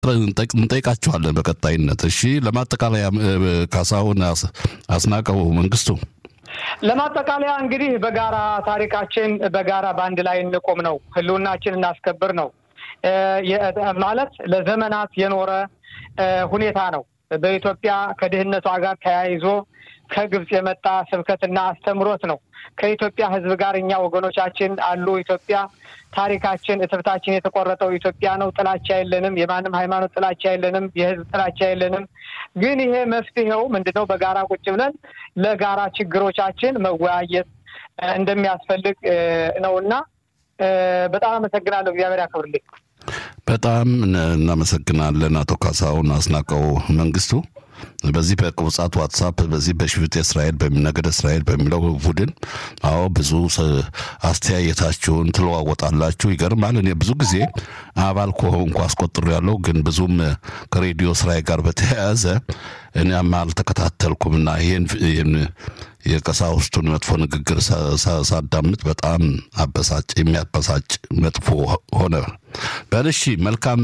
እንጠይቃችኋለን በቀጣይነት። እሺ፣ ለማጠቃለያ ካሳሁን አስናቀው መንግስቱ ለማጠቃለያ እንግዲህ በጋራ ታሪካችን በጋራ በአንድ ላይ እንቆም ነው፣ ህልውናችን እናስከብር ነው ማለት ለዘመናት የኖረ ሁኔታ ነው። በኢትዮጵያ ከድህነቷ ጋር ተያይዞ ከግብፅ የመጣ ስብከትና አስተምሮት ነው። ከኢትዮጵያ ሕዝብ ጋር እኛ ወገኖቻችን አሉ። ኢትዮጵያ ታሪካችን፣ እትብታችን የተቆረጠው ኢትዮጵያ ነው። ጥላቻ የለንም። የማንም ሃይማኖት ጥላቻ የለንም። የህዝብ ጥላቻ የለንም። ግን ይሄ መፍትሄው ምንድን ነው? በጋራ ቁጭ ብለን ለጋራ ችግሮቻችን መወያየት እንደሚያስፈልግ ነው እና በጣም አመሰግናለሁ። እግዚአብሔር ያክብርልኝ። በጣም እናመሰግናለን አቶ ካሳሁን አስናቀው መንግስቱ። በዚህ በቁብጻት ዋትሳፕ በዚህ በሽፍጥ እስራኤል ነገደ እስራኤል በሚለው ቡድን አዎ ብዙ አስተያየታችሁን ትለዋወጣላችሁ። ይገርማል። እኔ ብዙ ጊዜ አባል ከሆንኩ አስቆጥሮ ያለው ግን ብዙም ከሬዲዮ ስራዬ ጋር በተያያዘ እኔም አልተከታተልኩም እና ይህን የቀሳውስቱን መጥፎ ንግግር ሳዳምጥ በጣም አበሳጭ የሚያበሳጭ መጥፎ ሆነ። በልሺ መልካም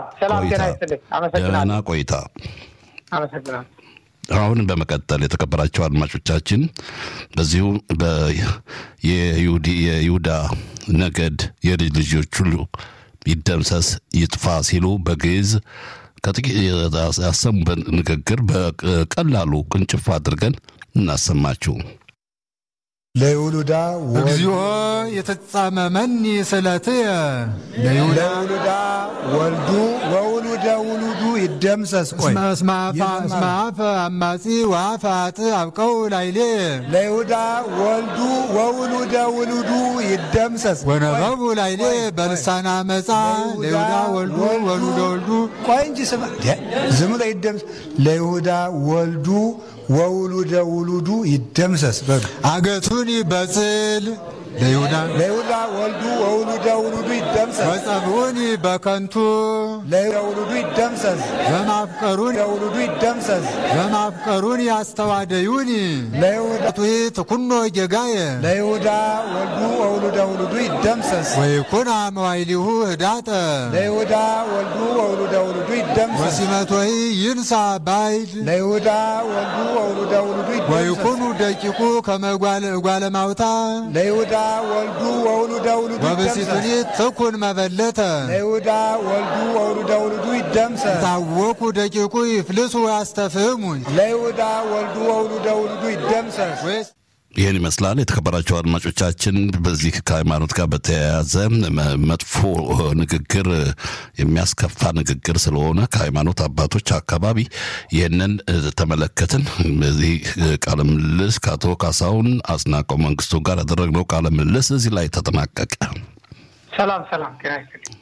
ደህና ቆይታ። አሁን በመቀጠል የተከበራቸው አድማጮቻችን በዚሁ የይሁዳ ነገድ የልጅ ልጆች ሁሉ ይደምሰስ ይጥፋ ሲሉ በግዕዝ ያሰሙበት ንግግር በቀላሉ ቅንጭፍ አድርገን እናሰማችሁ። ለይውሉዳ እግዚኦ የተጻመመኒ ስእለትየ ለይውሉዳ ወልዱ ወውሉደ ውሉዱ ይደምሰስ። ቆይ እስመ አፈ አማጺ ወአፈ አጥ አብቀው ላይሌ ለይሁዳ ወልዱ ወውሉደ ውሉዱ ይደምሰስ። ወነበቡ ላይሌ በልሳና መጻ ለይሁዳ ወልዱ ወሉደ ወልዱ ቆይ እንጂ ስማ፣ ዝም ብሎ ይደምሰስ። ለይሁዳ ወልዱ ወውሉደ ውሉዱ ይደምሰስ በሉ አገቱኒ በጽል ለይሁዳ ለይሁዳ ወልዱ ወውሉደ ውሉዱ ይደምሰስ። ወጸብኡኒ በከንቱ ለይሁዳ ውሉዱ ይደምሰስ። በማፍቀሩን ለውሉዱ ይደምሰስ። በማፍቀሩን ያስተዋደዩኒ ለይሁዳ ጡይ ትኩኖ ጌጋየ ለይሁዳ ወልዱ ወውሉደ ውሉዱ ይደምሰስ። ወይኩና መዋይሊሁ ህዳጠ ለይሁዳ ወልዱ ወውሉደ ውሉዱ ይደምሰስ። ወሲመቶይ ይንሳ ባይድ ለይሁዳ ወልዱ ወውሉደ ውሉዱ ይደምሰስ። ወይኩኑ ደቂቁ ከመጓለ ማውታ ለይሁዳ ወልዱ ወውሉደ ውሉዱ ወብሲቱኒ ይደምሰስ። ትኩን መበለተ ለይሁዳ ወልዱ ወውሉደ ውሉዱ ይደምሰስ። ታወኩ ደቂቁ ይፍልሱ ያስተፍህሙኝ ለይሁዳ ወልዱ ወውሉደ ውሉዱ ይደምሰስ። ወይስ ይህን ይመስላል። የተከበራቸው አድማጮቻችን በዚህ ከሃይማኖት ጋር በተያያዘ መጥፎ ንግግር የሚያስከፋ ንግግር ስለሆነ ከሃይማኖት አባቶች አካባቢ ይህንን ተመለከትን። በዚህ ቃለ ምልልስ ከአቶ ካሳሁን አስናቀው መንግስቱ ጋር ያደረግነው ቃለ ምልልስ እዚህ ላይ ተጠናቀቀ። ሰላም ሰላም። ጤና ይስጥልኝ።